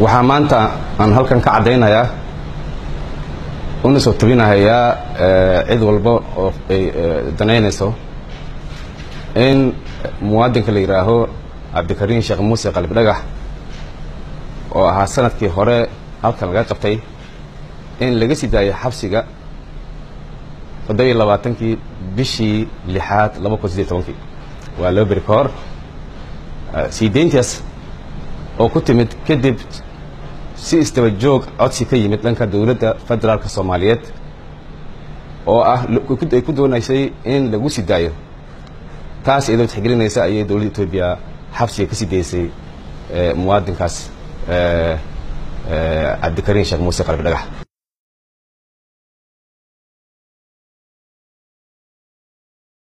waxaa maanta aan halkan ka caddaynayaa una soo tabinahayaa cid walba oo ay danaynayso in muwaadinka la yidhaaho cabdikariin sheekh muuse qalbi dhagax oo ahaa sanadkii hore halkan laga qabtay in laga sii daayay xabsiga toddobiyo labaatankii bishii lixaad laba kun sideed tobankii waa laba beri ka hor sii deyntaas oo ku timid kadib si istaba joog codsi ka yimid dhanka dowladda federaalka soomaaliyeed oo ah ay ku doonaysay in lagu sii daayo taas iyadoo tixgelinaysa ayay dowladda etoobiya xabsiga ka sii daysay muwaadinkaas cabdikariin sheekh muuse qalbi dhagax